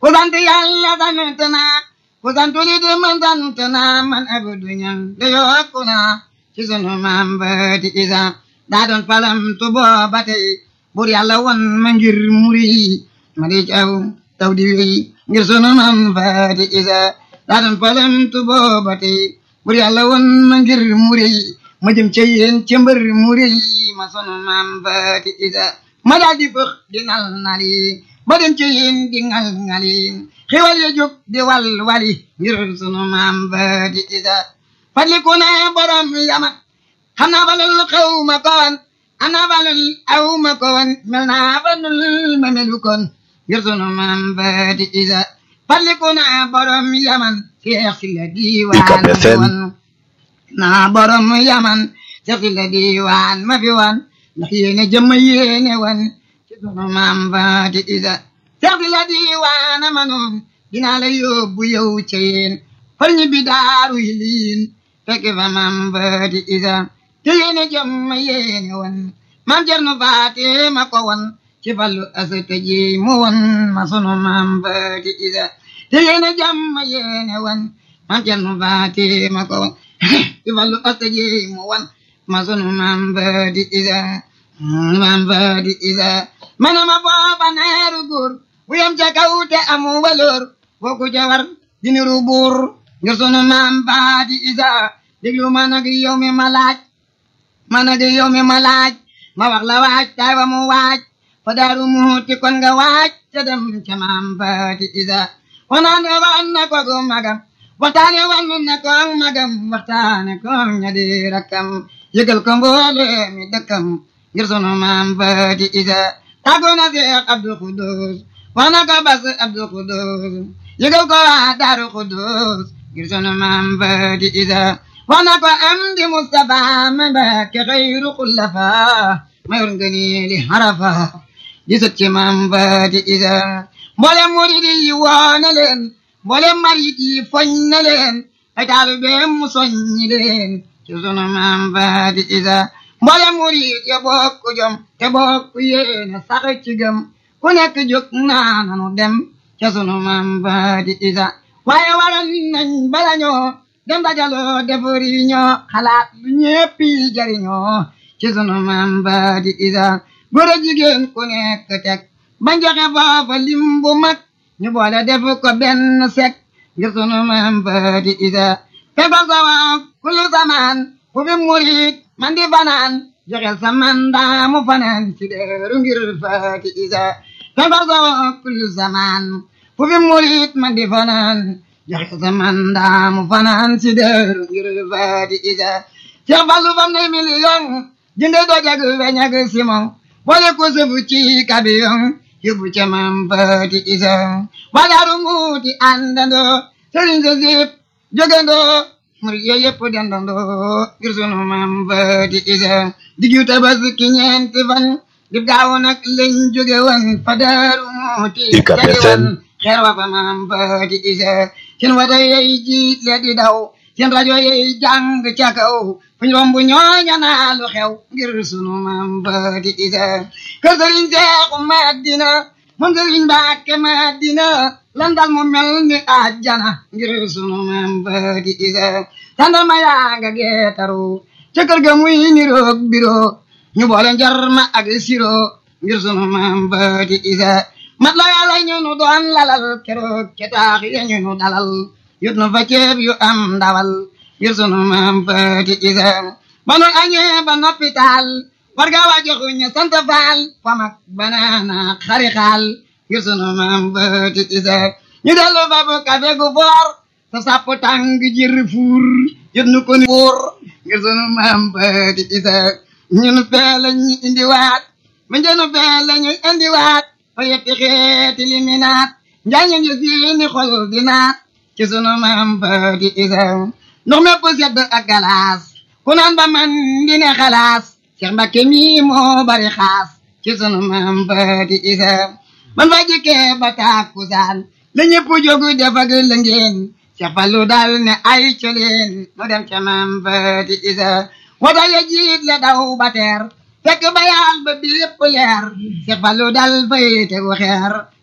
ku sant yàlla sant naa ku sant li di man sant naa man abdu ñang de yokku naa ci sunu maam ba di isa daa doon palam tu booba tey bur yàlla won ma ngir muri ma di caw taw di wéy ngir sunu maam ba di isa daa doon palam tu booba tey bur yàlla won ma ngir muri ma jëm ca yéen ca mbër muri ma sunu maam ba di isa ma daal di bëx di ngal ngali ba dem ca yéen di ngal ngali xewal ya jóg di wal wali ngir sunu maam ba di isa fadliku na borom yama xam naa balul xew ma koon am naa balul aw ma koon mel naa balul ma melu koon ngir sunu maam ba di isa fadliku na borom yaman seex si la diiwaan ma fi woon naa borom yaman seex si la diiwaan ma fi woon ndax yéene jëmm yéene woon ci sunu maam ba di isa seex si la diiwaan ma noon dinaa la yóbbu yow ca yéen far ñi bi daaru yi liin fekk fa maam ba di isa te yéene jëm ma yéene woon maam Cerno Faate ma ko woon ci fallu asata ji mu woon ma sunu maam ba di isa te yéene jëm ma yéene woon maam Cerno Faate ma ko woon ci fallu asata ji mu woon ma sunu maam ba di isa maam ba di isa mana ma booba neeru góor bu yem ca kaw te amu waloor boo ku ca war di niru buur ngir sunu maam ba di isa déglu ma nag yow mi ma laaj ma nag yow mi ma laaj ma wax la waaj tay wa mu waaj fa daaru muuti kon nga waaj ca dem ca maam ba di isa wanaane wan na ko gu magam waxtaane wan na ko magam waxtaane ko ña di rakkam yëgal ko mboole mi dëkkam ngir sunu maam ba di isa tàggoo na Seex Abdu Xudus wax na ko bas Abdu Xudus yëgal ko waa Daaru Xudus ngir sunu maam ba di isa wax na ko am di Mustafa ma Mbàkke xayru xullafa mayor ngëni li harafa di sët ci maam ba di isa mboolem murid yi woo na leen mboolem marit yi foñ na leen ay taalibeem mu soññi leen ci sunu maam ba di isa mboolem murid ya bokk jom te bokk yéene sax ci gëm ku nekk jóg naa nanu dem ca sunu maam ba di isa waaye waral nañ bala ñoo dem dajaloo defari ñoo xalaat lu ñépp yi jariñoo ci sunu maam ba di isa góor a jigéen ku nekk teg bañ joxe foofa lim bu mag ñu boole def ko benn sek ngir sunu maam ba di isa fekko sawa kullu samaan fu fi murit man di fanaan joxel sa mandaa mu fanaan ci deeru ngir faati isa fekko sawa kullu samaan fu fi murit man di fanaan joxe sa mandaa mu fanaan ci deeru ngir faati isa Cheikh Fallou fam ne million jënde dojag weñag simon boole ko sëfu ci kabiyon yóbbu ca maam faati isa wadaaru muuti àndandoo sëriñ sa sip jógandoo murid yooyu yëpp dendandoo ngir sunu maam faati isa diggu tabaski ñeenti fan dib gaaw nag lañ jóge woon fa daaru muuti jage woon xeer wa fa maam faati isa seen wata yey jiit le di daw seen rajo yey jàng ca kaw fuñ romb ñooña naa lu xew ngir sunu maam faati isa kër sëriñ seexu madina moom sëriñ mbàkke madina lan dal mu mel ni àjjana ngir sunu maam faati isa tandama yaa nga geetaru ca kër ga muy niroog biro ñu boole njarma ak siro ngir sunu maam faati isa mat la yàlla ñu nu doon lalal keroog ca taax ya ñu nu dalal yut nu fa ceeb yu am ndawal ngir sunu maam faati isa ba nu añee ba noppital warga wa joxu ñu sant faal famak banaana xari xaal ngir sunu maam faati isa ñu dellu fa bu kafe gu foor sa sapp tàng jir fuur yut nu ko ni fuur ngir sunu maam faati isa ñun fee la ñu indiwaat ma njënu fee la ñu indiwaat fa yetti xeeti liminaat njaañu ngi siini xol di naat ci sunu maam faati isa ndox mépp sedd ak galaas ku naan ba man di ne xalaas Cheikh Mbakke mi moo bari xaas ci sunu maam faati isa man fa jikkee ba tàkkusaan la ñëpp jógu def ak la ngeen Cheikh Fallu dal ne ay coleen mu dem ca maam faati isa wata ya jiit le daw ba teer fekk ba yaal ba bépp leer Cheikh Fallu dal fay tegu xeer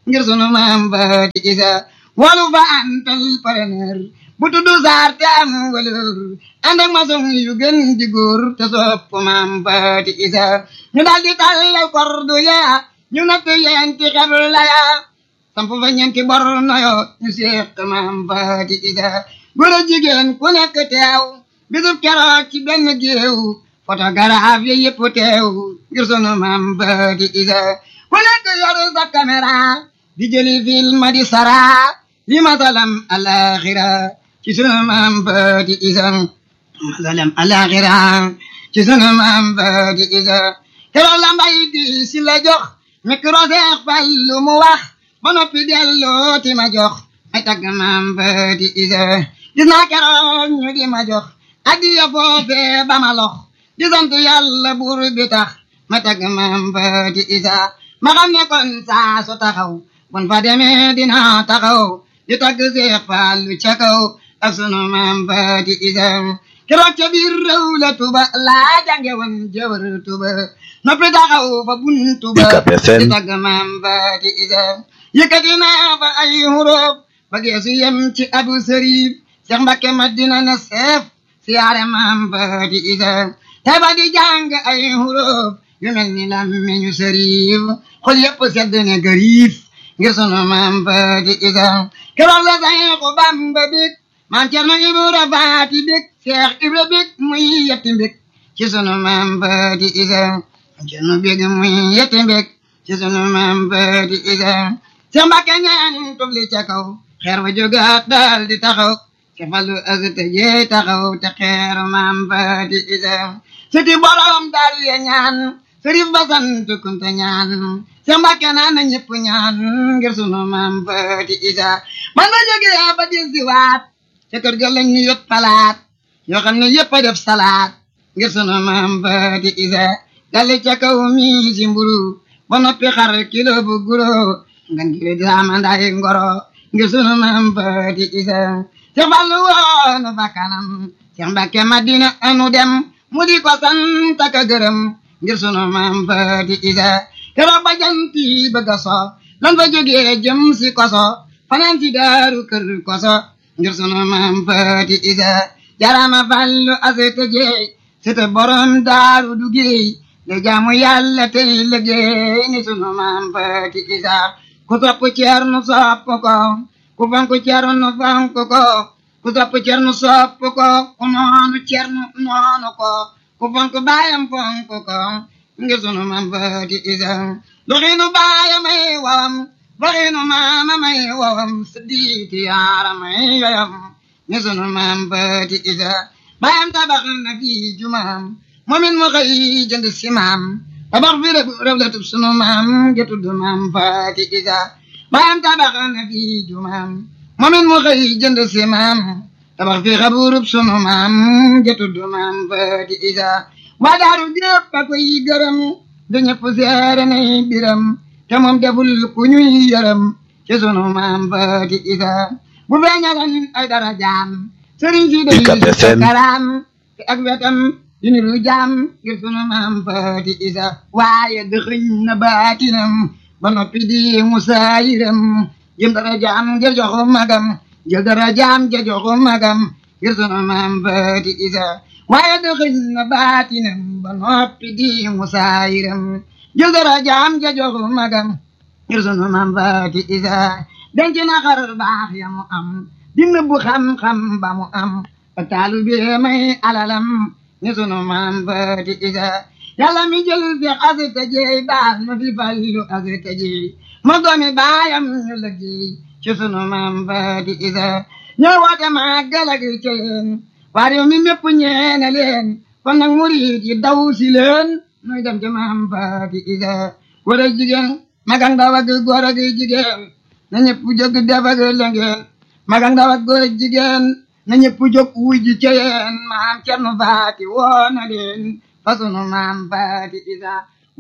ngir sunu maam Faati Isa walu fa antal preneur bu tudd saar te am valeur ànd ak maçon yu gën di góor te sopp maam Faati Isa ñu daal di tàllal kordu ya ñu natt yenti xebla ya samp fa ñeenti bor noyo ñu seq maam Faati Isa góor a jigéen ku nekk teew bisub keroog ci benn géew photographe yi yëpp teew ngir sunu maam Faati Isa ku nekk yoru sa caméra di jëli film di sara li masalam alaxira ci sunu maam Faati Isa masalam alaxira ci sunu maam Faati Isa keroog la mbay di si la jox micro seex fallu mu wax ba noppi delloo ti ma jox ay tagg maam Faati Isa gis naa keroog ñu di ma jox addiya foofee ba ma lox di sant yàlla buur bi tax ma tagg maam Faati Isa ma xam ne kon saa su taxaw bon fa demee dina taxaw di tagg Seex Fallu ca kaw ak sunu maam Faati Isa keroog ca biir réew la tuba laa jànge woon jëwër tuba noppi taxaw fa buntu ba di tagg maam Faati Isa yëkkati naa fa ay huruf ba geesu yem ci abu sërif Seex Mbakke Madina na seef siyaare maam Faati Isa te ba di jàng ay huruf yu mel ni lammiñu sërif xol yëpp sedd ne gariif ngir sunu maam Faati Isa keroog la Seexu Bamba bég maam Cerno Ibra Faati bég Seex Ibra bég muy yetti bég ci sunu maam Faati Isa maam Cerno bég muy yetti bég ci sunu maam Faati Isa Seex Mbakke ñaan tubli ca kaw xeer wa jógaat daal di taxaw ca falu azte jeey taxaw te xeer maam Faati Isa siti borom daal ya ñaan sërif ba sant kunte ñaan Seex Mbàkke naan na ñëpp ñaan ngir sunu maam Faati Isa man ma jógee ba dis di waat ca kër ga lañ ñu yot palaat yoo xam ne yëpp a def salaat ngir sunu maam Faati Isa dali ca kaw mi si mburu ba noppi xar kilo bu guro ngan gi di amandaay ngoro ngir sunu maam Faati Isa Seex Fallu woonu bakkanam Seex Mbàkke Madina anu dem mu di ko sant ak gërëm ngir sunu maam Faati Isa keroog ba janti bëgg a so lan fa jógee jëm si koso fanaan si daaru kër koso ngir sunu maam Faati Isa jarama Fallu asete jeey sete borom daaru du géey de jaamu yàlla tey liggéey ni sunu maam Faati Isa ku topp Ceerno sopp ko ku fonk Ceerno fonk ko ku topp Ceerno sopp ko ku noonu Ceerno noonu ko ku fonk baayam fonk ko ngir sunu maam Faati Isa doxinu baayam ay wawam doxinu maamam ay wawam siddiiti yaaram ay yoyam ngir sunu maam Faati Isa baayam tabax na fi jumaam moomin mu xëy jënd si maam tabax fi rëb la tub sunu maam jëtudd maam Faati Isa baayam tabax na fi jumaam moomin mu xëy jënd si maam tabax fi xaburub sunu maam jëtudd maam Faati Isa waa daaru ñëpp a koy gërëm du ñëpp seere nay biram te moom deful ku ñuy yërëm ci sunu maam Faati Isa bu feeñalan ay dara jaam sëriñ si day karaam te ak wetam di niru jaam ngir sunu maam Faati Isa waaye dëxëñ na baatinam ba noppi di musaayiram jël dara jaam ja joxu magam jël dara jaam ja joxu magam ngir sunu maam Faati Isa waaye dëxëñ na baatinam ba noppi di musaayiram jël dara jaam ja joxu magam ngir sunu maam Faati Isa denc na xar baax ya mu am di nëbbu xam-xam ba mu am ba taalu bi may alalam ni sunu maam Faati Isa yàlla mi jël fi asita jeey baal ma fi fallu asita jeey ma doomi baayam ñu liggéey ci sunu maam Faati Isa ñoo woote màggal ak ceyeen waa réew mi mépp ñeene leen kon nag murid yi daw si leen nuy dem ci maam Faati Isa góor ak jigéen mag ak ndaw ak góor ak jigéen na ñëpp jóg def ak lëngeen mag ak ndaw ak góor ak jigéen na ñëpp jóg wuy ji ceyeen maam Cerno Faati woo na leen fa sunu maam Faati Isa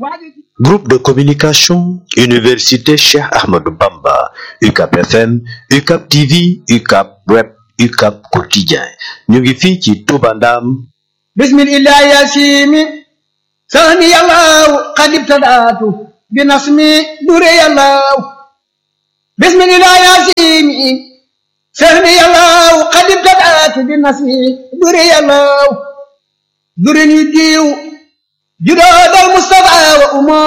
Groupe de communication Université Cheikh Ahmadou Bamba UCAP FM UCAP TV UCAP Web UCAP Quotidien ñu ngi fii ci Touba Ndam bismillahi yasimi sani yàllaw xad ibtadaatu bi nasmi dure yàllaw bismillah yasimi sehni yàllaw qad ibtadaatu bi nasmi duri yàllaw durin yu diiw judoodal mustafa wa umo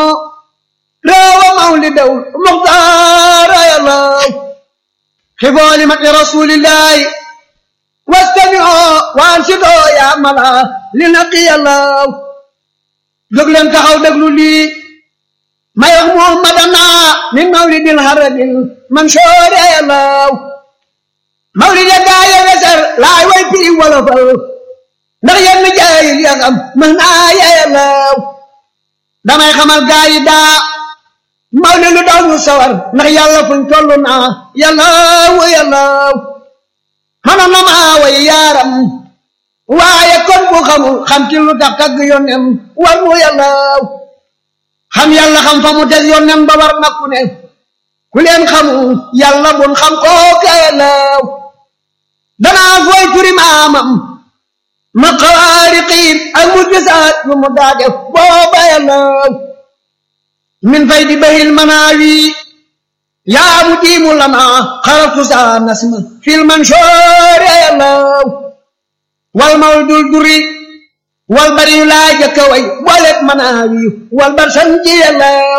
reewa mawlidaw muxtaara yàllaw xibooli mati rasulillahi wastami'oo waansidoo yaa mala li naqi yàllaw jóg leen taxaw déglu lii may wax muhammadana min mawlidil harabil mansoore yàllaw mawlid ya gaaye weser laay way piri wolofal ndax yenn jaayil ya xam mën naa yàllaw damay xamal gaayi daa mawlid lu daw ñu sawar ndax yàlla fuñ toll naa yàllaw yàllaw mënoon na maa way yaaram waaye kon bu xamul xam ci lu tax tagg yónnem war mu yàllaw xam yàlla xam fa mu teg yónnem ba war na ku ne ku leen xamul yàlla bun xam kooka yàllaw danaa fooy turi maamam ma xawaariqiin ak mu gisaat yu mu daa def booba yàllaw min fay di bahil manaawi yaa mu diimu lana xaratu saa nasma fil mansoore yàllaw wal mawdul duri wal bari yu laa jëkka way booleeg manaawi wal bar sanji yàllaw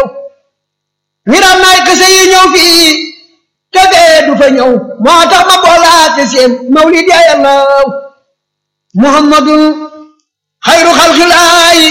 ngiram naay kese yi ñëw fii te fee du fa ñëw moo tax ma boolaate seen mawlid ya yàllaw muhammadun xayru xalxilaayi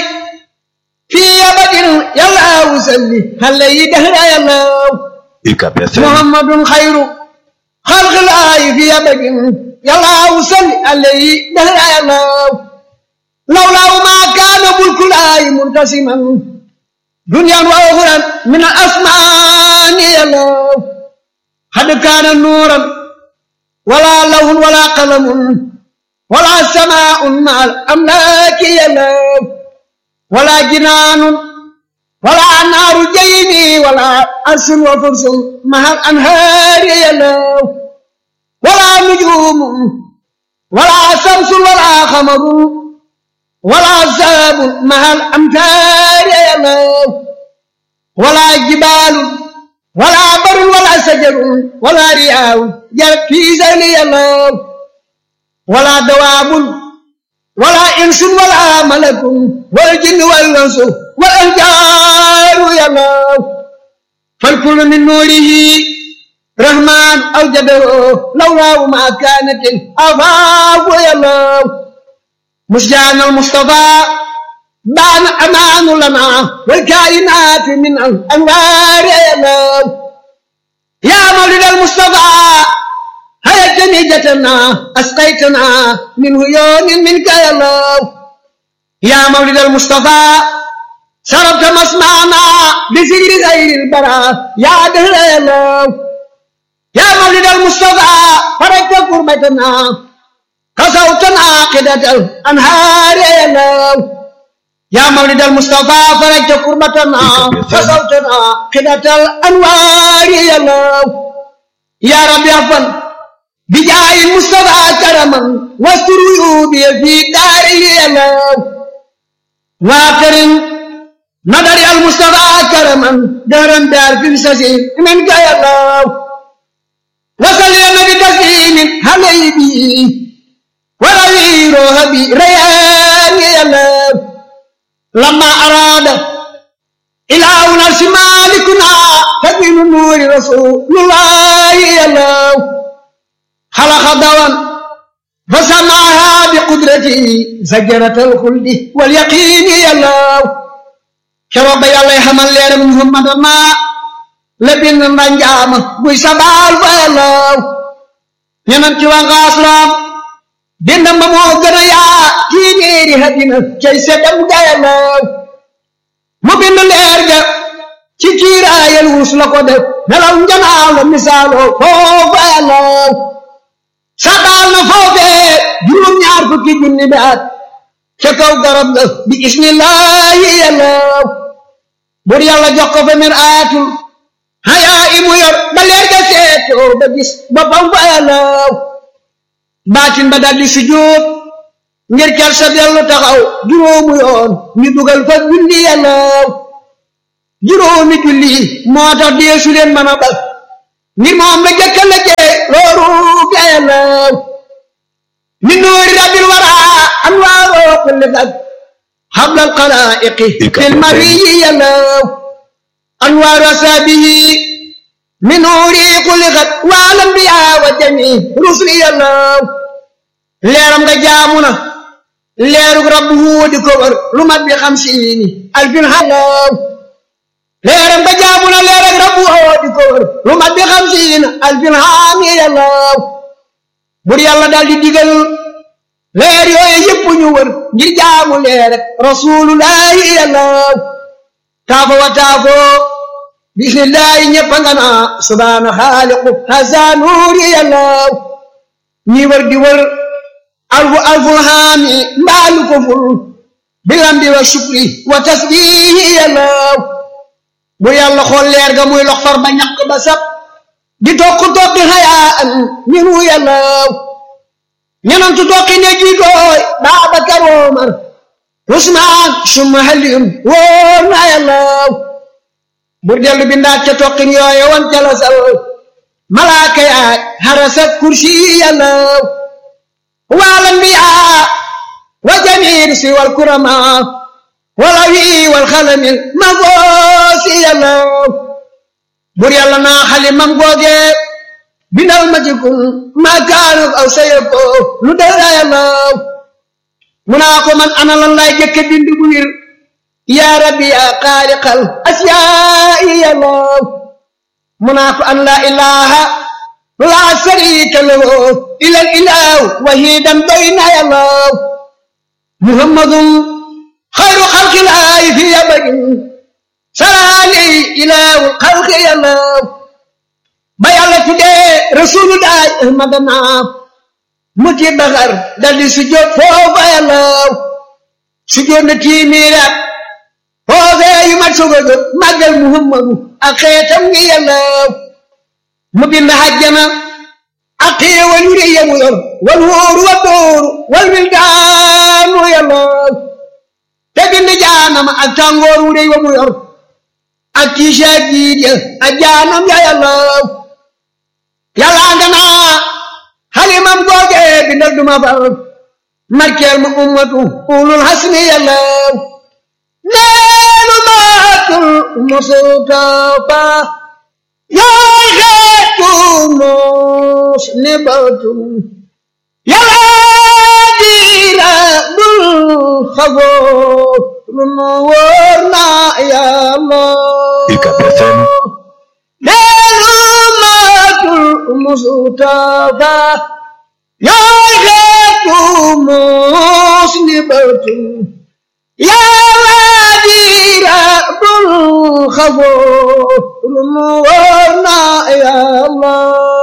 fii abadin yàllaw salli xale yi dahra yàllaw UCAB FM muhammadun xayru xalxilaayi fii abadin yàllaw salli alayhi dahra yàllaw lawlaaw maa kaana bulkulaayi muntasiman duniyaan wa uxuran min al asmaani yàllaw xad kaana nuuran wala lawhun wala qalamun wala samaa'un ma al amlaaki yàllaw wala jinaanun wala naaru jayni wala arsun wa fursun ma al anhaari yàllaw wala nujuumun wala samsun wala xamarun wala saabun ma al amtaari yàllaw wala jibaalun wala barun wala sajarun wala riyaawun jar fiisani yàllaw wala dawaabun wala insun wala malakun wal jinni wal insu wal anjaaru yàllaw fal kullu min nuurihi rahmaan awjadahu lawlaahu ma kaanatil afaaku yàllaw مسجان المصطفى بان أمان لنا والكائنات من الأنوار يا الله يا مولد المصطفى هيا جنيجتنا أسقيتنا من عيون منك يا الله يا مولد المصطفى شربت مسمعنا بسجر غير البراء يا دهر يا الله يا مولد المصطفى فرجت قربتنا كسوتنا عاقدة الأنهار يا الله يا مولد المصطفى فرجت قربتنا كسوتنا عاقدة الأنوار يا الله يا رب يغفر بجاه المصطفى كرما واستر عيوبي في داري يا الله واكرم نظر المصطفى كرما دارا دار في السجين منك يا الله وصل يا نبي تسليم حبيبي وروي روحي ريان يلا لما أراد إله نفس مالكنا تبين نور رسول الله يلا خلق دوام فسمعها بقدرته زجرة الخلد واليقين يلا شرب يلا يحمل لنا محمد ما لبن الرنجام بيسبال فيلا ينمتي وغاسلام bindam ba moo gën a yaa téeméeri hadina cay setam gayalaw mu bind leer ga ci kiiraayal wus la ko def nelaw njanaaw la misaaloo foofa yalaw sabaal na foofee juróom-ñaar fukki junni bi at ca kaw garab ga bi ismillahi yalaw bur yàlla jox ko fa mir aatul hayaa imu yor ba leer ga seetoo ba gis boppam fa yalaw baatin ba daldi sujjóot ngir kel sa dellu taxaw juróomu yoon ñu dugal fa julli yàllaaw juróomi julli moo tax deesu leen mën a bal ngir moom la jëkka la jee looru gayalaw min nuuri rabbil wara anwaaroo kulli fag حبل القلائق في المري يلو أنوار أسابه من نوري خلقت والأنبياء والجميع رسل يلو ليرم دا جامنا ليرك ربه دي كبر لمد بخمسين ألف حلو ليرم دا جامنا ليرك ربه دي كبر لمد بخمسين ألف حامي يلو بري الله دال دي ديغل leer yooyu yëpp ñu wër ngir jaamu leer rek rasulullahi yàllaw taafo wa taafo bismillahi ñëpp a nga naa subhaana xaaliqu hasa nuuri yàllaw ñi wër di wër alfu alful haami mbaalu ko ful bilambi wa shukri wa tasbihi yàllaw bu yàlla xool leer ga muy lox far ba ñàkk ba sab di tokk tokki xayaan ñinu yàllaw ñenantu tokki ne jiitooy Baabakar Omar Usmaan summa Aliyun wóor na yàllaw bur dellu bindaat ca tokkin yooye wan ca la sal malaaka yaay harasat kursi yàllaw wal anbiyaa wa jamiir si wal kurama wal awi wal xalamil ma goosi yàllaw bur yàlla naa xalimam googe bindal ma ci kun maa kaanu aw sayako lu dara yàllaw mu naa ko man ana lan laay jëkke bind bu wir yaa rabbi yaa xaaliqal asiyaa'i yàllaw mu naa ko an laa ilaha laa sharika lahu ilal ilahu wahidan bayna yàllaw muhammadun xayru xalqilaahi fi abadin salaali ilahu xalqi yàllaw ba yàlla tuddee rasulullahi ahmadana mu ci baxar daldi sujjóot foofa yàllaw sujjóot na tiimiiraat foofee yu mat soga jóg màggal muhammadu ak xeetam ngi yàllaw mu bind hajjana ak xéewal yu rëy yamu yor wal wóoru wa dóoru wal wildaanu yàllaw te bind jaanama ak tàngoor wu rëy wa mu yor ak tiisa jiit ya ak jaanam ya yàllaw yàlla nga naa xalimam googe bindal duma far markeel ma ummatu ulul hasmi yàllaw neenu maatul mustafa yaay xeetu mos ni batul yàlla diira dul xagoo lu nu wóor na yàlla UCAB FM mustafa yaay xeetu mos ni batul yàlla diira dul xagoo lu nu wóor na yàlla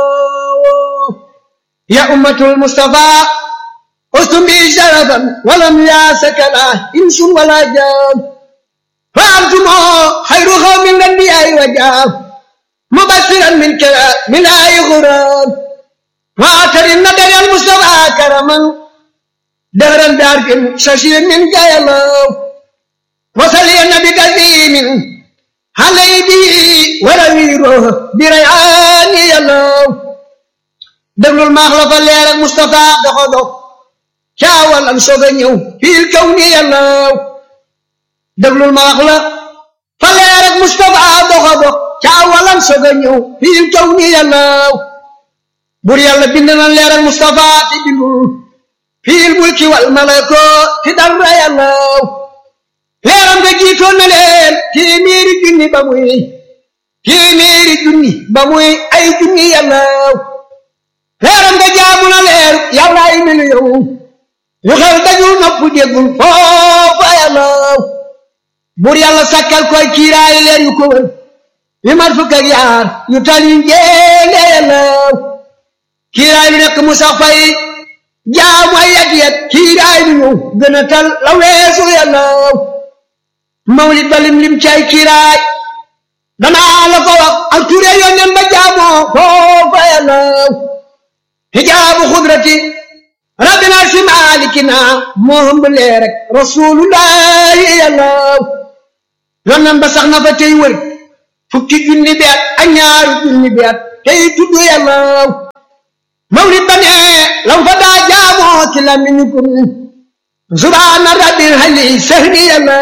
ya ummatul mustafa ustum bi sharafan walam yaasakala insun wala jaam fa antumo xayru xawmin lanbiyaay wa jaam مبشرا من كلام من آي غرام وآخر النبي المصطفى كرما دهرا دارك ششير من جايلو وصلي النبي كثير علي به ولويره بريعان يلو دبل المخلف الليل المصطفى دخلو شاول أنصفنيو في الكون يلو دبل المخلف فالليل المصطفى دخلو caawalan soga ñëw fii kaw ni yàllaw bur yàlla bind na leeral Mustafa ti bindul fiil mulki wal malako ti dara yàllaw leeram nga jiitoon na leen téeméeri junni ba muy téeméeri junni ba muy ay junni yàllaw leeram nga jaamu na leer yàlla ay miliyoŋ yu xel dajul nopp déggul foofa yàllaw bur yàlla sakkal koy kiiraay leer yu ko wër yu mat fukk ak yaar yu tal yu njéene yàllaw kiiraay lu nekk mu sax fay jaamu ay yat yat kiiraay lu ñëw gën a tal la weesu yàllaw mawlid ba lim lim cay kiiraay danaa la ko wax ak ture yónneen ba jaamoo foofa yàllaw hijaabu xudrati rabbina si maalikina moo hëmb lee rek rasulullahi yàllaw yónneen ba sax na fa tey wër fukki junni beet ak ñaari junni beet tey tudd yàlla mawlid ba ne lam fa daa jaamoo ci lamiñu kun subhaana rabbil hali sahni yàlla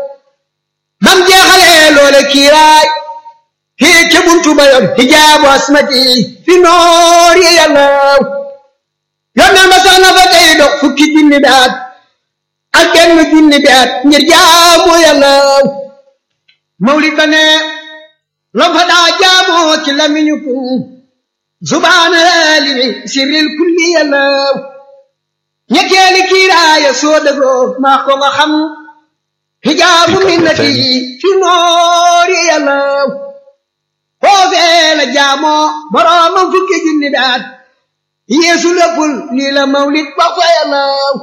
bam jeexalee loole kiiraay hii ca buntu ba yor hijaabu asmati fi noor yi yàlla yónnee ma sax na fa tey dox fukki junni daat ak benn junni daat ngir jaamu yàlla mawlid ba ne lam fa daa jaamoo ci lamiñu kun subhaana laalimi sirril kulli yàlla ñetteeli kiiraaya soo dëgoo maa ko nga xam hijaabu minnati fi noori yàlla foofee la jaamoo boroomam fukki junni daat yeesu léppul lii la mawlid ba fa yàlla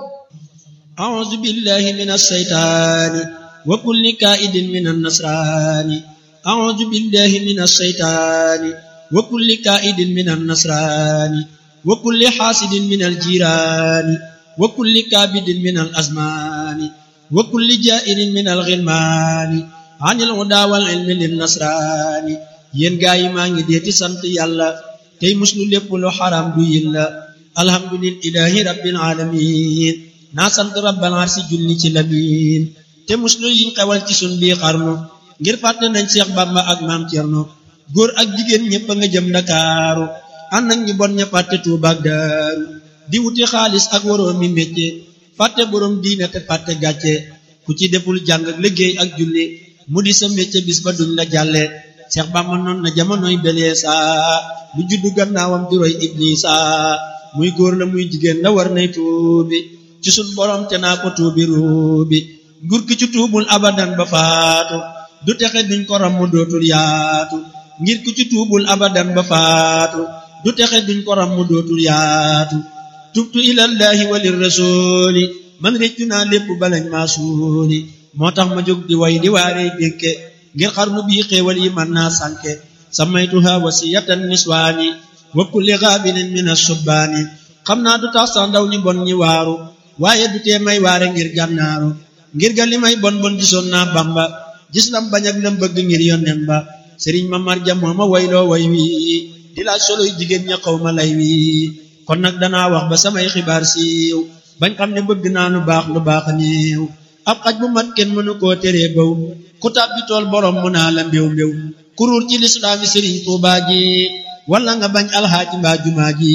أعوذ بالله من الشيطان وكل كائد من النصران أعوذ بالله من الشيطان وكل كائد من النصران وكل حاسد من الجيران وكل كابد من الأزمان وكل جائر من الغلمان عن الهدى والعلم للنصران yen gaay yi maa ngi deeti sant yàlla tey muslu lépp lu xaram du yilla alhamdulillahi rabbil alamin naa sant rabbal arsi julli ci lamin te muslu yiñ xewal ci sun bii xarnu ngir fàtte nañ Seex Bàmba ak maam Cerno góor ak jigéen ñëpp a nga jëm Ndakaaru ànd ak ñu bon ña fàtte Tuuba ak Daaru di wuti xaalis ak waroom mi métier fàtte boroom diine te fàtte gàcce ku ci deful jàng ak liggéey ak julli mu di sa métier bis ba duñ la jàlle Seex Bàmba noon na jamonoy belee saa lu juddu gannaawam di roy Iblisa muy góor la muy jigéen la war nay tuubi ci sun borom te naa ko tuubi ruubi nguur ki ci tuubul abadan ba faatu du texe duñ ko ram mu dootul yaatu ngir ku ci tuubul abadan ba faatu du texe duñ ko ram mu dootul yaatu tubtu ilallahi walir rasuli man réccu naa lépp balañ maa suuli moo tax ma jóg di way di waarey dénke ngir xarnu bii xéewal yi man naa sànke samaytuha wasiyatan niswaani wa kulli gaabilin min asubbaani xam naa du tax sax ndaw ñi bon ñi waaru waaye du tee may waare ngir gànnaaru ngir ga li may bon bon gisoon naa bamba gis lam bañ ak lam bëgg ngir yonnen ba sëriñ ma marja moo ma wayloo way wi di laaj soloy jigéen ña xaw ma lay wi kon nag danaa wax ba samay xibaar siiw bañ xam ne bëgg naa lu baax lu baax néew ab xaj bu mat kenn mënu koo teree baw ku tàbbi tool borom mu naa la mbéw mbéw kuruur ci lislaami sëriñ tuubaa ji wala nga bañ alxaaji mbaa jumaa ji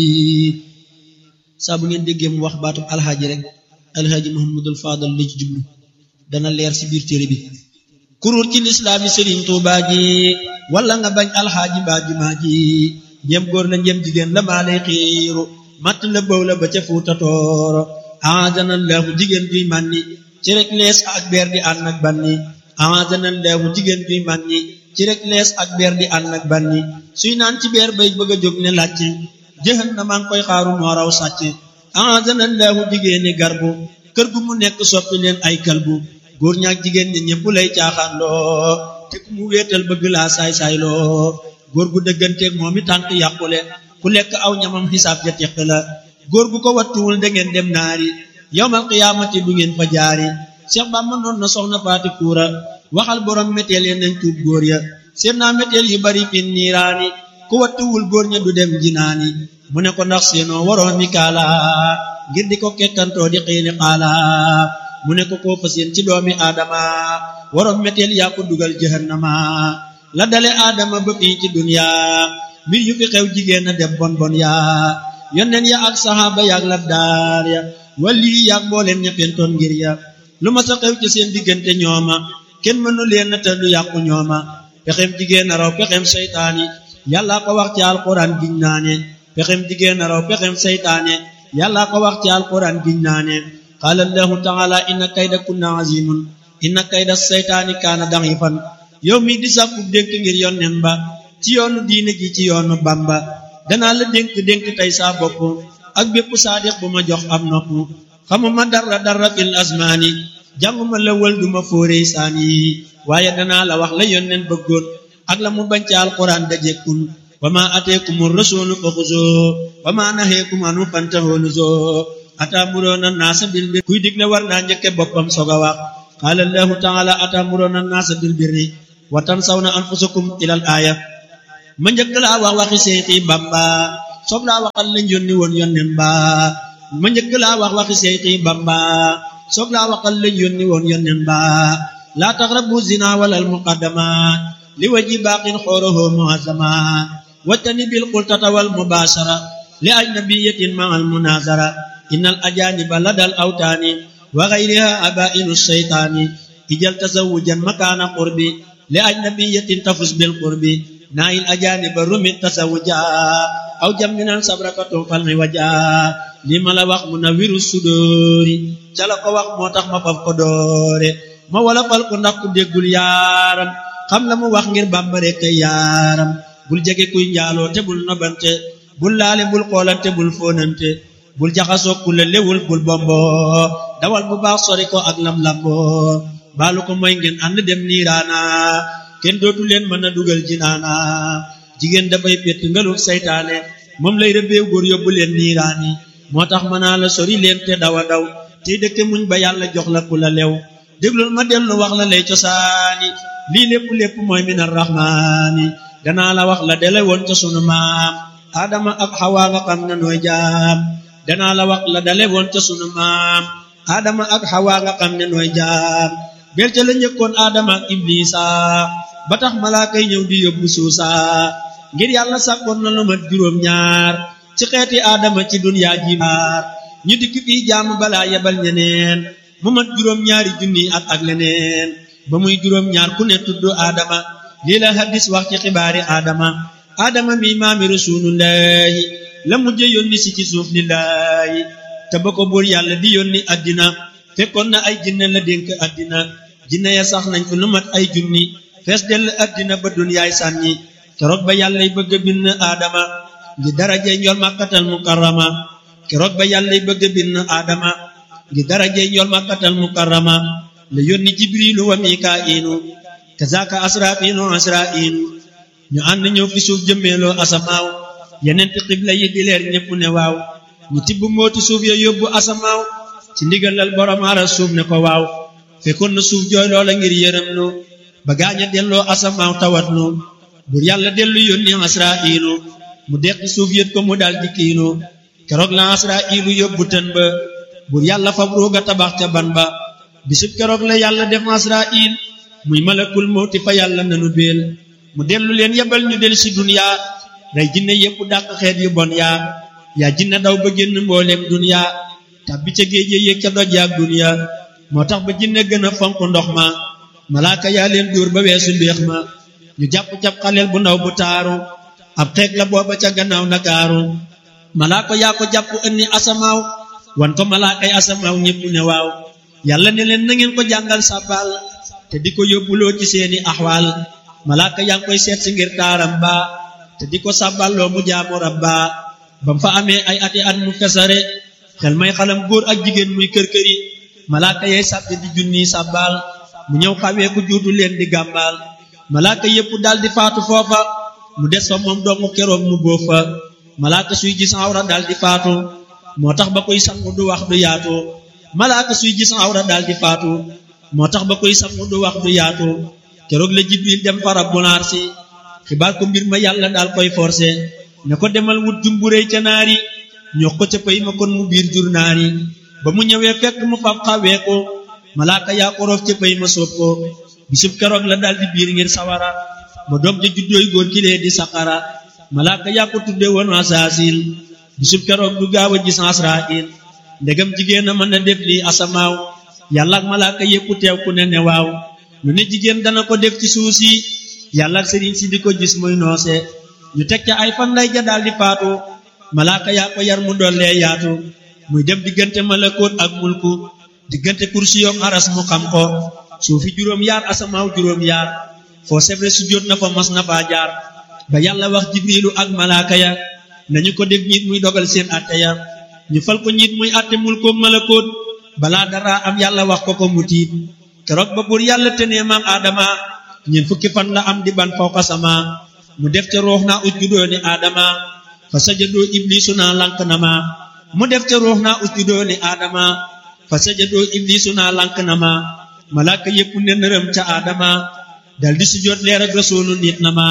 saa bu ngeen déggee mu wax baatub alxaaji rek alxaaji muhammadul faadal la ci jublu dana leer ci biir téere bi kuruur ci lislaami sëriñ tuubaa ji wala nga bañ alxaaji mbaa jumaa ji njëm góor la njëm jigéen la maa lay xiiru matt la bëw la ba ca fuuta tooro ahadanallahu jigéen juy mànni ci rek lees ak beer di ànd ak banni ahadanallahu jigéen juy mànni ci rek lees ak beer di ànd ak banni suy naan ci beer bay bëgg a jóg ne làcc jëxan na maa ngi koy xaaru moo raw sàcc ahadanallahu jigéeni garbu kër gu mu nekk soppi leen ay kalbu góor ñaak jigéen ñi ñëpp lay caaxaan loo te ku mu wéetal bëgg laa saay-saay loo góor gu dëgganteeg moom i tànk yàqule ku lekk aw ñamam xisaab ja teq la góor gu ko wattuwul da ngeen dem naari yowmal qiyaamati du ngeen fa jaari Cheikh Bamba noon na soxna faati kuura waxal borom méteel ya nañ tuub góor ya seen naa méteel yu bari fin niiraani ku wattuwul góor ña du dem jinaani mu ne ko ndax seenoo waroo mi kaala ngir di ko kekkantoo di xiini xaala mu ne ko koo fas yéen ci doomi aadama waroom méteel yaa ko dugal jahannama la dale aadama ba fii ci dunya mbir yu fi xew jigéen a dem bon bon yaa yonneen ya ak saxaaba yaak labdaar ya wali yaak mbooleen ña fentoon ngir ya lu ma sa xew ci seen diggante ñooma kenn mënu leen te du yàqu ñooma pexem jigéen a raw pexem seytaane yàlla ko wax ci alquran giñ naane pexem jigéen a raw pexem seytaane yàlla ko wax ci alquran giñ naane qaala allahu taala inna kayda kunna azimun inna kayda seytaani kaana da'ifan yow mi di sàkku dénk ngir yonnen ba ci yoonu diine ji ci yoonu bamba danaa la dénk dénk tey saa bopp ak bépp saadiq bu ma jox am nopp xamuma dara dara fil asmaani jànguma la wël duma fóorey saani waaye danaa la wax la yonnen bëggoon ak la mu bañ ci alquran da jekkun wa ma ateekumu rasulu fa xuzoo wa ma naheekum anu fantahoo nuzoo ataamuroona naasa bil birri kuy digle war naa njëkke boppam soog a wax qaala allahu taala ataamuroona naasa bil birri wa tansawna anfusakum ilal aaya ma njëkk laa wax waxi Seexi Bamba soog laa waxal lañ yónni woon yónneen ba ma njëkk laa wax waxi Seexi Bamba soog laa waxal lañ yónni woon yónneen ba laa taqrabu zina walal muqaddamat li waji baaqin xooroho muazzamat wattani bil qultata wal mubashara li ajnabiyatin ma al munazara innal ajaniba ladal awtaani wa ghayriha abainu shaytaani ijal tazawujan makaana qurbi li ajnabiyatin tafus bil qurbi naayil ajaaniba rumit tasawuja aw jamminan sabrakatun falmi waja li ma la wax mu na wiru sudóori ca la ko wax moo tax ma faf ko doore ma wala fal ko ndax ku déggul yaaram xam la mu wax ngir bàmbare kay yaaram bul jege kuy njaaloo te bul nobante bul laale bul xoolante bul fóonante bul jaxasoo ku la lewul bul bombo dawal bu baax sori ko ak lam-lambo baalu ko mooy ngeen ànd dem niiraana kenn dootu leen mën a dugal jinaana jigéen dafay pett ngaluk saytaane moom lay rëbbeew góor yóbbu leen niiraani moo tax mën naa la sori leen te dawa daw tey dëkke muñ ba yàlla jox la ku la lew déglul ma dellu wax la lay cosaani lii lépp lépp mooy min arrahmaani danaa la wax la dele woon ca sunu maam aadama ak xawaa nga xam ne nooy jaam danaa la wax la dale woon ca sunu maam aadama ak xawaa nga xam ne nooy jaam bel ca la njëkkoon aadama ak iblisa ba tax malaaka yi ñëw di yóbbu suusa ngir yàlla sàkkoon na lu mat juróom ñaar ci xeeti aadama ci dunyaa ji maar ñu dikk fii jaamu balaa yebal ñeneen mu mat juróom ñaari junni at ak leneen ba muy juróom ñaar ku ne tudd aadama lii la hadis wax ci xibaari aadama aadama mi maami rasulullahi la mujje yónni si ci suuf lillahi te ba ko buur yàlla di yónni addina fekkoon na ay jinne la dénk addina jinne ya sax nañ fi lu mat ay junni fees dell addina ba dunyaay sànni keroog ba yàllay bëgg a bind aadama ngi daraje njool màkkatal mukarrama keroog ba yàllay bëgg a bind aadama ngi daraje njool màkkatal mukarrama la yónni jibrilu wa mikaa'ilu kazaaka asraafiinu asraa'iinu ñu ànd ñëw fi suuf jëmmeeloo asamaaw yeneen ti xibla yi di leer ñépp ne waaw ñu tibb mooti suuf ya yóbbu asamaaw ci ndigalal borom ara suuf ne ko waaw fekkoon na suuf jooy loola ngir yërëm nu ba gaaña delloo asamaaw tawat nu bur yàlla dellu yónni asraa'ilu mu deqi suuf yët ko mu dal di kiinu keroog la asraa'ilu yóbbu tën ba bur yàlla fab ruuga tabax ca ban ba bisub keroog la yàlla def asraa'il muy malakul mawti fa yàlla nanu beel mu dellu leen yebal ñu del si duniya rey jinne yépp dàq xeet yu bon yaa yaa jinne daw ba génn mbooleem duniya tàbbi ca géej yéeg ca doj yaak duniya moo tax ba jinne gën a fonk ndox ma malaaka yaa leen dóor ba weesu mbéex ma ñu jàpp cab xaleel bu ndaw bu taaru ab xeeg la booba ca gannaaw nakaaru malaaka yaa ko jàpp ënni asamaaw wan ko malaakay asamaaw ñépp ne waaw yàlla ne leen na ngeen ko jàngal sàbbaal te di ko yóbbuloo ci seeni axwaal malaaka yaa ngi koy seet si ngir taaram ba te di ko sàbballoo mu jaamu rabba bam fa amee ay ati at mu fesare xel may xalam góor ak jigéen muy kër-këri malaaka yay sàbbi di junniy sàbbaal mu ñëw xawee ku juutu leen di gàmbaal malaaka yépp dal di faatu foofa mu des fa moom dongu keroog mu bóof fa malaaka suy gis awra dal di faatu moo tax ba koy sangu du wax du yaatu malaaka suy gis awra dal di faatu moo tax ba koy sangu du wax du yaatu keroog la jibril dem fa rabbul arsi xibaar ko mbir ma yàlla daal koy forcé ne ko demal wut jumburéy ca naari ñox ko ca pay ma kon mu biir jur naari ba mu ñëwee fekk mu fab xawee ko malaaka yaa ko roof ca pay ma soob ko bisub keroog la daal di biir ngir sawara ba doom ja juddooy góor kilee di saqara malaaka yaa ko tudde woon asaasil bisub keroog du gaaw a gis asrail ndegam jigéen a mën a def lii asamaaw yàlla ak malaaka yépp teew ku ne ne waaw lu ne jigéen dana ko def ci suuf si yàlla ak sëriñ si di ko gis muy noose ñu teg ca ay fan lay ja daal di faatu malaaka yaa ko yar mu dollee yaatu muy dem diggante malakoot ak mulku diggante kursi yoom aras mu xam ko suufi juróom yaar asamaaw juróom yaar foo sebre su jot na fa mas na faa jaar ba yàlla wax jibrilu ak malaaka ya nañu ko def ñiit muy dogal seen atte ya ñu fal ko ñiit muy atte mulkoom malakoot balaa dara am yàlla wax ko ko mu tiit keroog ba buur yàlla tenee maam aadama ñeent fukki fan la am di ban fawqa sama mu def ca ruux naa usjudoo ni aadama fa sajadoo iblisu naa lank na ma mu def ca ruux naa usjudoo ni aadama fa sajadoo iblisu naa lank na ma malaaka yépp ne nërëm ca aadama dal di sujjoot leer ak rasuulu nit na ma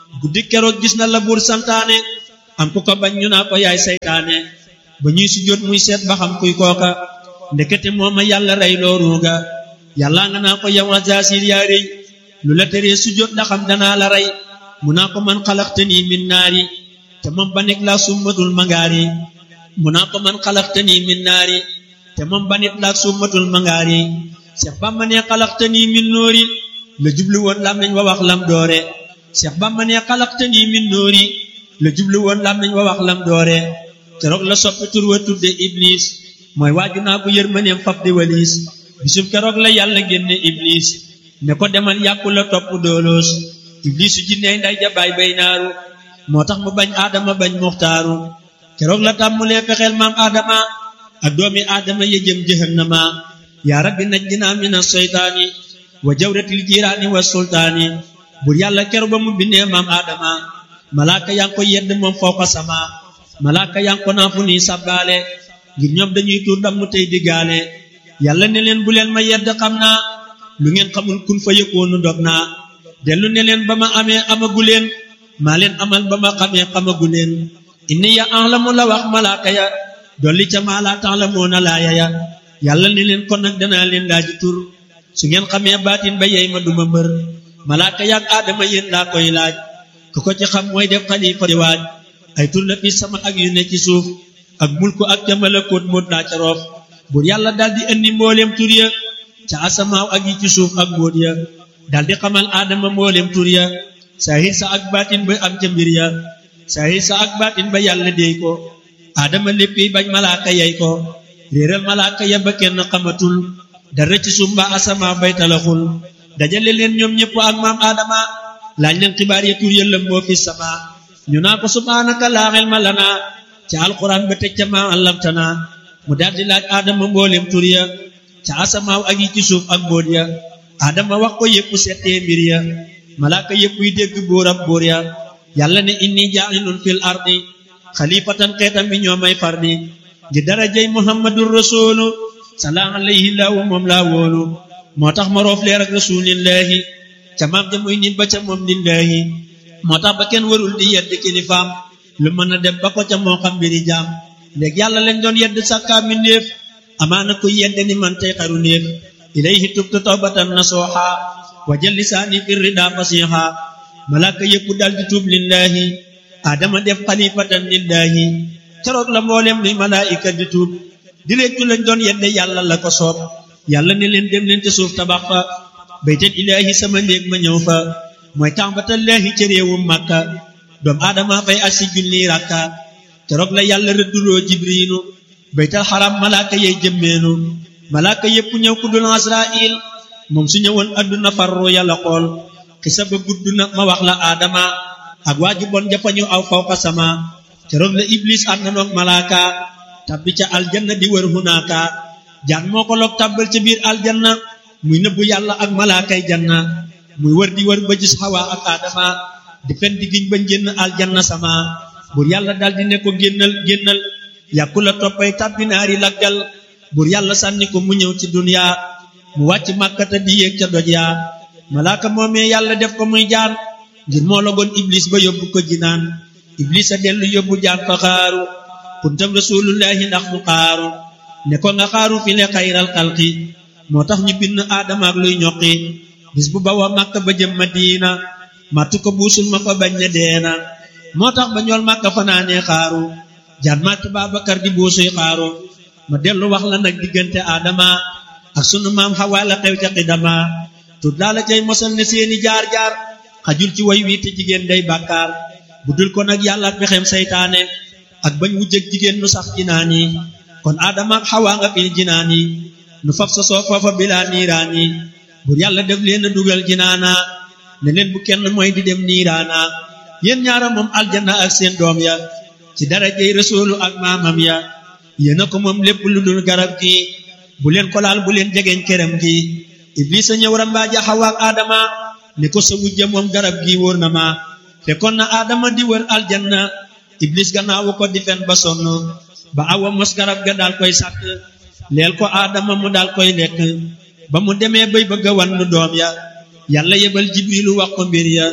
guddi keroog gis na la buur santaane am ku ko bañ ñu naa ko yaay saytaane ba ñuy sujjóot muy seet ba xam kuy kooka ndekete mooma yàlla rey loo ruuga yàlla nga naa ko yow Azaasil yaa rëy lu la teree sujjóot ndax am danaa la rey mu naa ko man xalaqtanii min naari te moom ba nekk laa summatul mangaari mu naa ko man xalaqtanii min naari te moom ba nit laa summatul mangaari Seex Bamba ne xalaqtanii min noori la jublu woon lam nañ wa wax lam doore Seex Bamba ne xalaqtanii min noori la jublu woon lam nañ wa wax lam doore keroog la soppi tur wa tudde Iblis mooy waaju naa ko yërmaneem fab di waliis bisub keroog la yàlla génne Iblis ne ko demal yàqu la topp dooloos Iblis su jinney nday jabaay bay naaru moo tax mu bañ aadama bañ muxtaaru keroog la tàmmulee fexeel maam aadama ak doomi aadama ya jëm jahannama yaa rabbi najjinaa mina seytaani wa jawratil jiraani wa sultaani bur yàlla keroog ba mu bindee maam aadama malaaka yaa ngi ko yedd moom fawqa sama malaaka yaa ngi ko naa fu nii sabbaale ngir ñoom dañuy tuur ndam mu tey diggaale yàlla ne leen bu leen ma yedd xam naa lu ngeen xamul kun fa yëkkoonu dog naa dellu ne leen ba ma amee amagu leen maa leen amal ba ma xamee xamagu leen inni ya alamu la wax malaaka ya dolli ca maa laa ta'lamuuna laaya ya yàlla ne leen kon nag danaa leen laaji tur su ngeen xamee baatin ba yey ma duma mbër malaaka yaak aadama yéen laa koy laaj ku ko ci xam mooy def xalifa di waaj ay tur la fi sama ak yu ne ci suuf ak mulku ak ca malakoot moot laa ca roof buur yàlla daldi indi mbooleem tur ya ca asamaaw ak yi ci suuf ak mbóot ya daldi xamal aadama mbooleem tur ya saahir sa ak baatin ba am ca mbir ya saahir sa ak baatin ba yàlla déy ko aadama léppi bañ malaaka yey ko réeral malaaka ya ba kenn xamatul dara ci suuf mbaa asamaaw bay talaxul dajale leen ñoom ñëpp ak maam aadama laaj leen xibaar ya tur ya lëmboo fi sama ñu naa ko subhaanaka laa ilma lanaa ca alquran ba teg ca maa allamtana mu daldi laaj aadama mboolem tur ya ca asamaaw ak yi ci suuf ak mbóot ya aadama wax ko yépp settee mbir ya malaaka yépp yi dégg bóor ab bóor ya yàlla ne inni jaa'ilun fil ardi xalifatan xeetam bi ñoo may fardi ngi darajay muhammadur rasulu salaa alayhi laahu moom laa wóolu moo tax ma roof leer ak rasulillahi ca maam ja muy nit ba ca moom lillahi moo tax ba kenn warul di yedd kilifaam lu mën a dem ba ko ca moo xam mbiri jaam léegi yàlla lañ doon yedd sàkkaa mi néef amaana kuy yedde ni man tey xaru néef ilayhi tubtu tawbatan nasuha wa jël lisaani fi rida fasiha malaaka yépp dal di tuub lillahi adama def xalifatan lillahi keroog la mboolem luy malaayika di tuub di leccu lañ doon yedde yàlla la ko soob yàlla ne leen dem leen te suuf tabax fa baytal ilaahi sama néeg ma ñëw fa mooy tàmbatallaahi ca réewum màkka doom aadama fay asi junni rakka keroog la yàlla rëdduloo jibriinu baytal xaram malaaka yey jëmmeenu malaaka yépp ñëw ku dul asrail moom su ñëwoon adduna farru yàlla xool xisa ba gudd na ma wax la aadama ak waaju bon jafañu aw fawqa sama keroog la iblis ànd na noog malaaka tabbi ca aljanna di wër hunaaka jaan moo ko loog tàbbal ca biir aljanna muy nëbbu yàlla ak malaakay janna muy wër di wër ba gis xawa ak aadama di fen di giñ ba génn aljanna sama bur yàlla daldi ne ko génnal génnal yàkku la toppay tàbbi naari laggal bur yàlla sànni ko mu ñëw ci dunya mu wàcc màkkata di yéeg ca doj yaa malaaka moomee yàlla def ko muy jaan ngir moo logoon iblis ba yóbbu ko jinaan iblis a dellu yóbbu jaan fa xaaru kuntam rasulullahi ndax mu xaaru ne ko nga xaaru fi le xayral xalqi moo tax ñu bind aadama ak luy ñoqi bis bu bawa màkka ba jëm madina màttu ko buusul ma fa bañ ne deena moo tax ba ñool màkka fanaanee xaaru jaan màtt Baabakar di buusuy xaaru ma dellu wax la nag diggante aadama ak sunu maam Xawaa la xew ca xidama tut laa la cay mosal ne seeni jaar-jaar xajul ci way wii te jigéen day bàkkaar bu dul ko nag yàlla pexem saytaane ak bañ wujjëg jigéen nu sax jinaan yi kon aadama ak xawaa nga fil jinaan yi nu fab sa soo foofa bilaa niiraan yi bur yàlla def leen a dugal jinaana ne leen bu kenn mooy di dem niiraana yéen ñaara moom aljanna ak seen doom ya ci darajey rasuulu ak maamam ya yéena ko moom lépp lu dul garab gi bu leen ko laal bu leen jegeñ kerem gi iblisa ñëw rambaaja xawaa ak aadama ne ko sa wujja moom garab gi wóor na ma fekkoon na aadama di wër aljanna iblis gannaawu ko di fen ba sonn ba awa mos garab ga daal koy sàkk leel ko aadama mu daal koy lekk ba mu demee bay bëgg a wannu doom ya yàlla yebal jibrilu wax ko mbir ya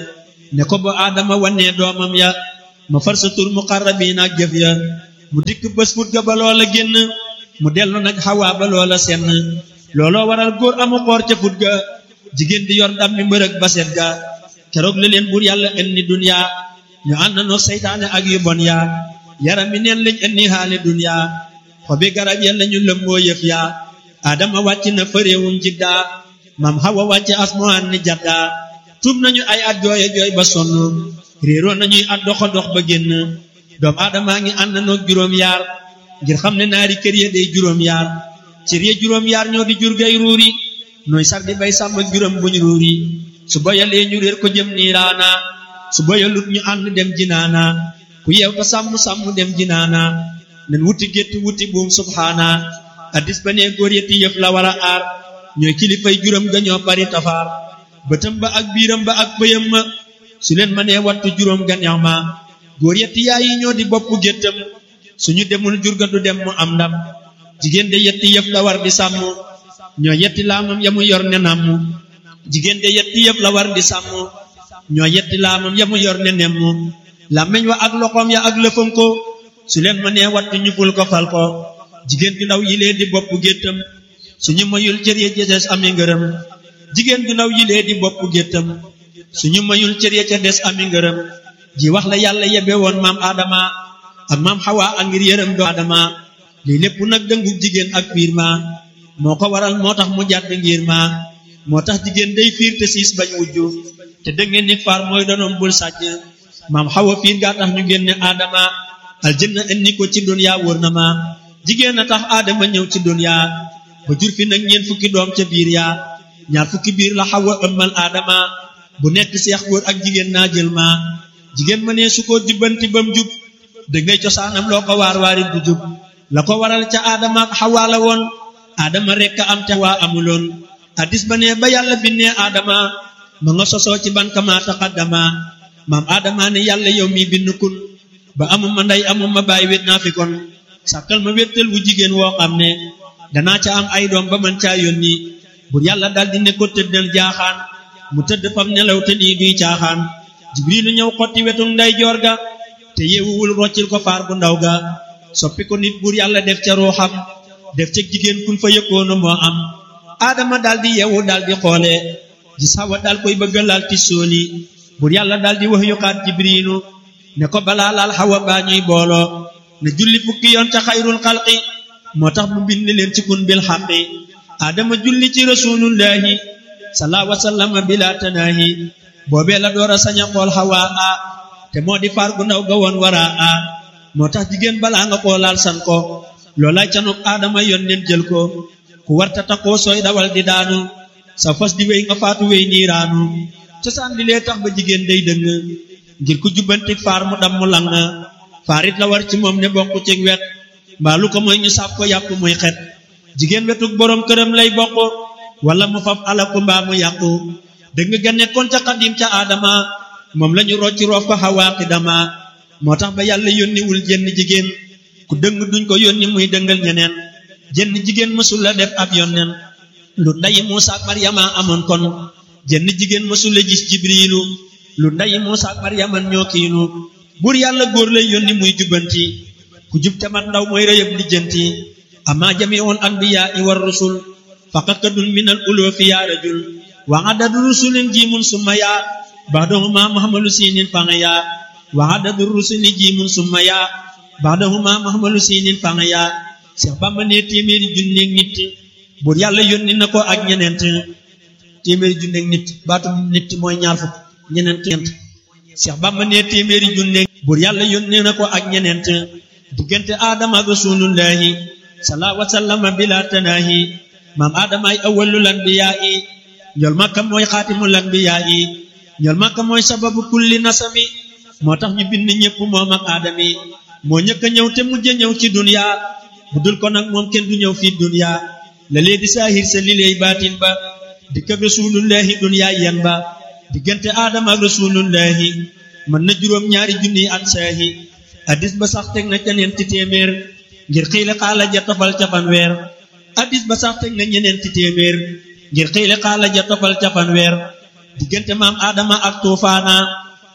ne ko ba aadama wannee doomam ya ma far sa tur muqarrabiin ak jëf ya mu dikk bés fut ga ba loola génn mu dellu nag xawaa ba loola senn looloo waral góor amu xoor ca fut ga jigéen di yor ndam mi mbërëg baset ga keroog la leen buur yàlla indi duniya ñu ànd noo seytaane ak yu bon yaa yaram mi neen lañ indi xaali duniya xobi garab ya lañu lëmboo yëf yaa adama wàcc na fa réewum jiddaa mam xawa wàcc asmaan ni jaddaa tuub nañu ay at jooye jooy ba sonn réeroo nañuy at doxa dox ba génn doom aadamaa ngi ànd noog juróom yaar ngir xam ne naari kër ya day juróom yaar cër ya juróom yaar ñoo di jur gay ruuri nooy sar di bay sàmm ak juróom buñ ruuri su boyalee ñu réer ko jëm niiraana su boyalut ñu ànd dem jinaana ku yeew ta sàmm sàmm dem jinaana nen wuti gétt wuti buum subhaana addis ba nee góor yetti yëf la war a aar ñooy kilifay juróom ga ñoo bari tafaar bëtam ba ak biiram ba ak bëyam ma su leen ma nee wattu juróom ga neex ma góor yetti yaay yi ñoo di bopp géttam suñu demul jur ga du dem mu am ndam jigéen de yetti yëf la war di sàmm ñoo yetti laamam ya mu yor ne namm jigéen de yetti yëf la war di sàmm ñoo yetti laamam ya mu yor ne nemm làmmiñ wa ak loxoom ya ak lëfam ko su leen ma nee wattu ñu ful ko fal ko jigéen ju ndaw yilee di bopp géttam suñu mayul cër ya ca des ami ngërëm jigéen ju ndaw yilee di bopp géttam suñu mayul cër ya ca des ami ngërëm ji wax la yàlla yebe woon maam Adama ak maam Hawa ak ngir yërëm do Adama lii lépp nag dëngu jigéen ak fiir ma moo ko waral moo tax mu jàdd ngir ma moo tax jigéen day fiir te siis bañ wujju te dëngeen ni faar mooy donoom bul sàcc maam Hawa fiir gaa tax ñu génne Adama aljanna indi ko ci dunya wóor na ma jigéen a tax Adama ñëw ci dunya ba jur fi nag ñeent fukki doom ca biir yaa ñaar fukki biir la Hawa ëmmal Adama bu nekk seex góor ak jigéen naa jël ma jigéen ma ne su ko jubbanti bam jub da ngay cosaanam loo ko waar waarit du jub la ko waral ca Adama ak Hawa la woon Adama rekk am te waa amuloon addis ba ne ba yàlla binnee Adama ma nga sosoo ci ban kama taqaddama maam Adama ne yàlla yow mi bind kun ba amuma ndey amuma bàyyi wét naa fi kon sàkkal ma wéttal wu jigéen woo xam ne danaa ca am ay doom ba man caa yónni bur yàlla daldi ne ko tëddal jaaxaan mu tëdd fam nelaw te nii duy caaxaan jibrilu ñëw xotti wetu nday joor ga te yeewuwul roccil ko faar bu ndaw ga soppi ko nit bur yàlla def ca ruuxam def ca jigéen kun fa yëkkoona moo am aadama daldi yeewu daldi xoole gis Hawa dal koy bëgga laal ti sooli bur yàlla daldi wax yuxaat jibrilu ne ko balaa laal Hawa baa ñuy booloo ne julli fukki yoon ca xayrul xalqi moo tax mu bind leen ci kun bil xaqi aadama julli ci rasulullahi salaa wasallama bila tanaahi boobee la door a sañ a xool Hawa a te moo di faar gu ndaw ga woon wara a moo tax jigéen balaa nga xoolaal san ko loolay canuk aadama yoon leen jël ko ku warta takkoo sooy dawal di daanu sa fas di wéy nga faatu wéy niiraanu cosaan li lee tax ba jigéen day dëng ngir ku jubbanti faar mu dam mu lang faarit la war ci moom ne bokk ci wet mbaa lu ko mooy ñu sàpp ko yàpp muy xet jigéen wetuk boroom këram lay bokk wala mu faf alaku mbaa mu yàqu dëgg ga nekkoon ca xadim ca aadama moom lañu rocci roof ko xawaa xidama moo tax ba yàlla yónniwul jenn jigéen ku dëng duñ ko yónni muy dëngal ñeneen jenn jigéen mësul la def ab yonneen lu ndayi Muusa ak Maryama amoon kon jenn jigéen mësul la gis jibriilu lu ndayi Muusa ak Maryama ñoo kiinu buur yàlla góor lay yónni muy jubbanti ku jub te mat ndaw mooy rëyëb lijjanti ama jamiul anbiyaa i war rusul faqat kadun min al uloofi yaa rajul wa adadu rusulin jiimun summa yaa baxdahuma muhammalu siinin fanga yaa wa adadu rusuli jiimun summa yaa baxdahuma muhammalu siinin fanga yaa Seex Bamba ne téeméeri junneeg nit buur yàlla yónni na ko ak ñeneent téeméeri junneeg nit baatu nit mooy ñaar fukk ñeneent ñeent Seex Bamba ne téeméeri junneeg buur yàlla yónni na ko ak ñeneent diggante aadama ak rasulullahi salaa wasallama bila tanaahi maam aadama ay awwalul anbiyaa yi ñool makka mooy xaatimul anbiyaa yi ñool makka mooy sababu kulli nasami moo tax ñu bind ñépp moom ak aadami moo ñëkk a ñëw te mujj a ñëw ci dunya bu dul ko nag moom kenn du ñëw fii dunya la lee di saahir sa li lay baatin ba dikk ak rasulullahi dunya yan ba diggante aadama ak rasulullahi mën na juróom ñaari junni at saahi addis ba sax teg na ca ñeenti téeméer ngir xiile xaala ja tofal ca fanweer addis ba sax teg na ñeneenti téeméer ngir xiile xaala ja tofal ca fanweer diggante maam aadama ak tuufaana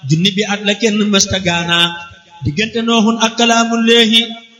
junni bi at la kenn mësta gaana diggante nooxun ak kalaamu léehi